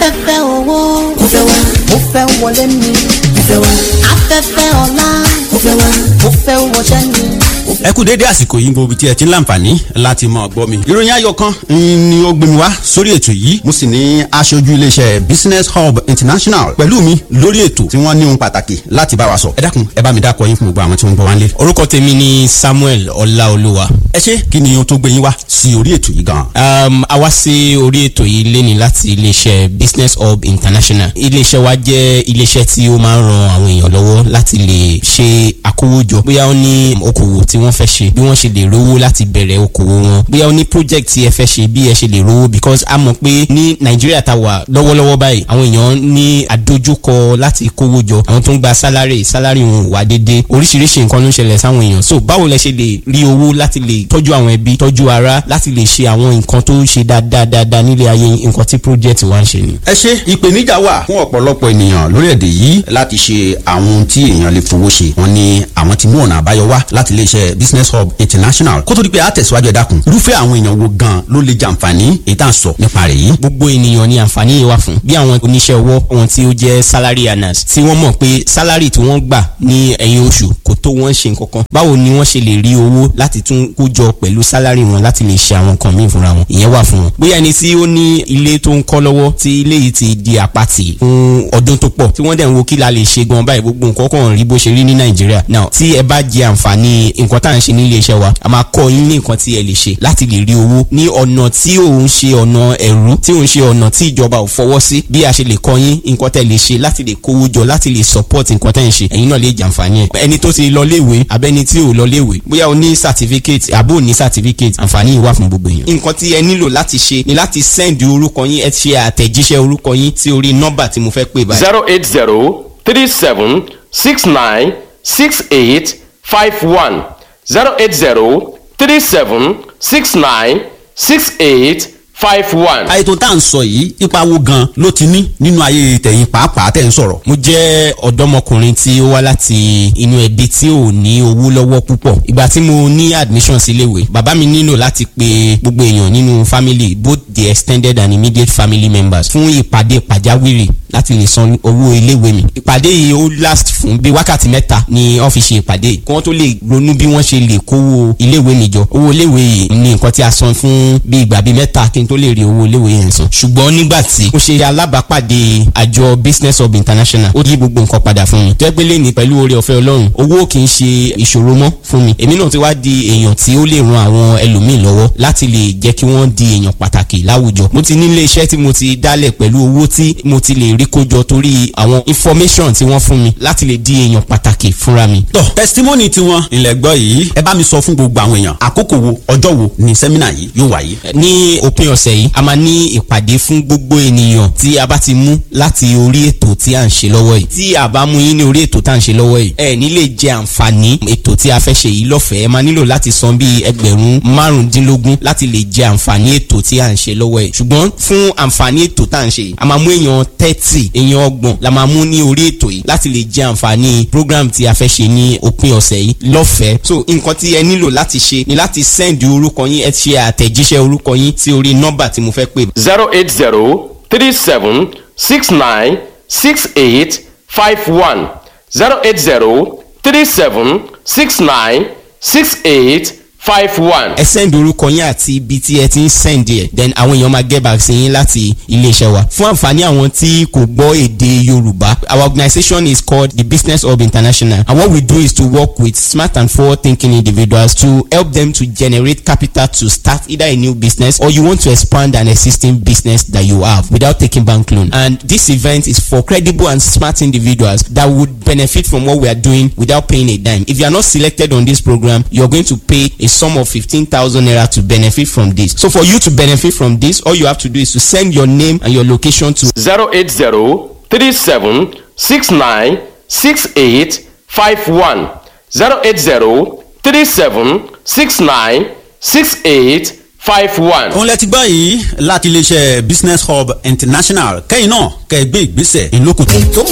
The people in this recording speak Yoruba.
afẹ́fẹ́ owó mo fẹ́ wá mo fẹ́ wọlé mi mo fẹ́ wá afẹ́fẹ́ ọlá mo fẹ́ wá mo fẹ́ wọṣẹ́ mi. ẹ kú dédé àsìkò yìí gbogbo tí ẹ ti ń láǹfààní láti mọ gbọ́ mi. ìròyìn ayọ̀ kan ni ó gbé mi wá sórí ètò yìí mo sì ní aṣojú iléeṣẹ́ business hub international pẹ̀lú mi lórí ètò tí wọ́n ní ohun pàtàkì láti bá wa sọ. ẹ dákun ẹ bá mi dákọ yín fún gbogbo àwọn tí wọ́n ń gbọ́ wá ń lé. orúkọ tèmi ni samuel ọláolúwa. ẹ ṣe kí ni o tó gbé yín wá sí orí ètò yìí gan. Um, a wá sí orí ètò yìí léni láti iléeṣẹ́ business hub international iléeṣẹ́ wa jẹ́ iléeṣẹ́ tí ó máa ń ran àwọn èèyàn lọ́wọ́ láti lè ṣe àkówójọ bóyá ó ní okòwò tí wọ́n fẹ́ ṣe bí wọ́n ṣe lè rówó láti bẹ̀rẹ̀ okòwò wọn bóyá ó ní project tí ẹ fẹ́ ṣe bí ẹ ṣe lè rówó because a mọ̀ pé ní nàìjíríà tá a wà lọ́wọ́lọ́wọ́ báyìí àwọn èèyàn ní àdójúkọ láti kówó jọ àwọn tó ń gba sálárì sálárì wọn ò wá déédéé oríṣiríṣi nǹkan ló ń ṣẹlẹ̀ sáwọn èèyàn so báwo lẹ ṣe lè rí owó láti lè tọ́jú àwọn ẹbí tọ́jú ara láti lè ṣe àwọn nǹkan tó ń ṣe dáadáa dáadáa nílé ayé nǹkan tí project wa ń ṣe ni. ẹ ṣe ìpèníjà wà fún ọ̀pọ̀lọpọ̀ ènìyàn lórílẹ̀‐èdè yìí láti ṣe àwọn ohun tí èèyàn lè fowó ṣe wọn ni àwọn ti mú ọ̀nà àbáyọ wá láti iléeṣẹ́ business hub international kó tó di pé a tẹ̀síwájú ẹ dákun irúfẹ́ àwọn èèyàn wo gan ló lè jàǹfààní èyí tá à ń sọ nípa rẹ̀ yìí. gbogbo ènìyàn ni àǹfààní yìí wà fún bí àwọn oníṣẹ́ ọwọ́ wọn tí ó jẹ́ salary earners tí wọ́n mọ̀ pé salary tí wọ́n gbà ní ẹ̀yìn oṣù kò tó wọ́n ṣe nǹkan kan báwo ni wọ́n ṣe lè rí owó láti tún kó jọ pẹ̀lú salary wọn láti lè ṣe àwọn nǹkan míì fúnra wọn ìyẹn wà fún wọn. bóyá ẹni tí ó ní ilé tó ń kọ́ lọ́wọ́ tí ilé yìí ti di àpatì fún ọdún tó pọ̀ tí wọ́n dẹ̀ ń wo kí la lè ṣe gan báyìí gbogbo nǹkan kan rí bó ṣe rí ní nàìjíríà now tí ẹ bá jẹ àǹfààní nǹkan tá à ń ṣe ní ilé iṣẹ́ wa a máa kọ́ yín ní nǹkan tí ẹ lè ṣe láti lè rí owó ní ọ̀nà tí òun ṣe ọ̀nà ẹ̀rú tí òun ṣe ọ̀nà tí ìjọba ò fọwọ́ sí bí a ṣe lè kọ́ yín nǹkan tẹ́ lè ṣe láti lè kówó jọ láti lè support nǹkan tẹ́ ń ṣe ẹ̀yin náà lè jàǹfààní ẹ̀ ẹni tó ti lọ léèwé abẹ́ni tí ò lọ léèwé bóyá o ní certificate àbó ò ní certificate àǹfààní yìí wà fún gbogbo èèyàn nǹkan tí ẹ nílò láti ṣe ni láti send orúkọ yín ẹ ṣe àtẹ̀jíṣẹ́ orúkọ yín sí orí nọ́mbà tí mo fẹ́ pè báyìí. zero eight zero three seven six nine six eight five one zero eight zero three seven six nine six eight five one. àìtó tá à ń sọ yìí ipa wo gan ló ti ní nínú ayé tẹ̀yìn pàápàá tẹ̀ ń sọ̀rọ̀. mo jẹ́ ọ̀dọ́mọkùnrin tí ó wá láti inú ẹbí tí ò ní owó lọ́wọ́ púpọ̀ ìgbà tí mo ní admission sí iléèwé bàbá mi nílò láti pe gbogbo èèyàn nínú family both the extended and immediate family members fún ìpàdé pàjáwìrì láti lè san owó iléèwé mi ìpàdé yìí ó last fún bí wákàtí mẹ́ta ní ọ́fíìsì ìpàdé yìí kí wọ́n tó lè ronú bí wọ́n ṣe lè kówó iléèwé mi jọ owó iléèwé yìí ní nǹkan tí a san fún bí ìgbà bíi mẹ́ta kí n tó lè rí owó iléèwé yẹn san ṣùgbọ́n nígbà tí mo ṣe alábàápàdé àjọ business hub international ó yí gbogbo nǹkan padà fún mi jẹ́ pé lẹ́ni pẹ̀lú oore ọ̀fẹ́ ọlọ́run owó kì í ṣe ìṣòro mọ́ fún mi èmi náà ti wá di èèyàn tí ó lè ran àwọn ẹlòmíì lọ́wọ́ láti lè jẹ́ kí wọ́n di èèyàn pàtàkì láwùjọ mo ti nílé iṣẹ́ tí mo ti dálẹ̀ pẹ̀lú owó tí mo ti lè rí kójọ torí àwọn information tí wọ́n fún mi láti lè di èèyàn pàtàkì fúnra mi. tọ testimony tiwọn ilẹ̀ gbọ́ yìí ẹ bá mi sọ fún gbogbo àwọn èèyàn àkókò wo ọjọ́ wo ni sẹ́mínà yìí yóò wáyé. ní òpin ọ̀sẹ̀ yìí a máa ní ìpàdé fún gbogbo ènìyàn tí a bá ti mú láti orí ètò tí à ń ṣe lọ́wọ́ yìí tí a bá mú yín ní orí ètò tá à ń ṣe lọ́wọ́ yìí ẹ ní lè jẹ àǹfààní ètò tí a fẹ́ ṣe yìí lọ́fẹ̀ẹ́ ẹ máa nílò láti san bíi ẹgbẹ̀rún márùndínlógún láti lè jẹ àǹfààní ètò tí à ń ṣe lọ́wọ́ yìí ṣùgbọ́n fún àǹfààní ètò tá à ń ṣe yìí a máa mú èèyàn thirty èèyàn ọgbọ̀n la máa mú ní orí ètò yìí láti lè jẹ àǹfààní program tí a fẹ́ ṣe ní òpin ọ̀sẹ̀ yìí lọ́fẹ̀ẹ́ so nǹkan tí ẹ nílò láti ṣe ni láti send orúkọ yín ẹ ṣe àtẹ̀jíṣẹ́ orúkọ yín sí orí nọ́mbà tí mo fẹ́ pè. zero eight zero three seven six nine six eight five one zero eight zero three seven six nine six eight five one. ẹ send orúkọ yín àti ibi tí ẹ ti ń send ẹ then àwọn èèyàn máa get back sí yín láti iléeṣẹ́ wa fún àǹfààní àwọn tí kò gbọ́ èdè yorùbá our organisation is called the business hub international and what we do is to work with smart and forward thinking individuals to help them to generate capital to start either a new business or you want to expand an existing business that you have without taking bank loan and this event is for credible and smart individuals that would benefit from what we are doing without paying a dime if you are not selected on this program you are going to pay a sum of 15,000 naira to benefit from this. So for you to benefit from this, all you have to do is to send your name and your location to zero eight zero three seven six nine six eight five one zero eight zero three seven six nine six eight five one. òun lẹ ti gbọ́ yìí láti iléeṣẹ́ business hub international kẹ́yìn náà kẹ́ ẹ gbé ìgbésẹ̀ ìlókùtù.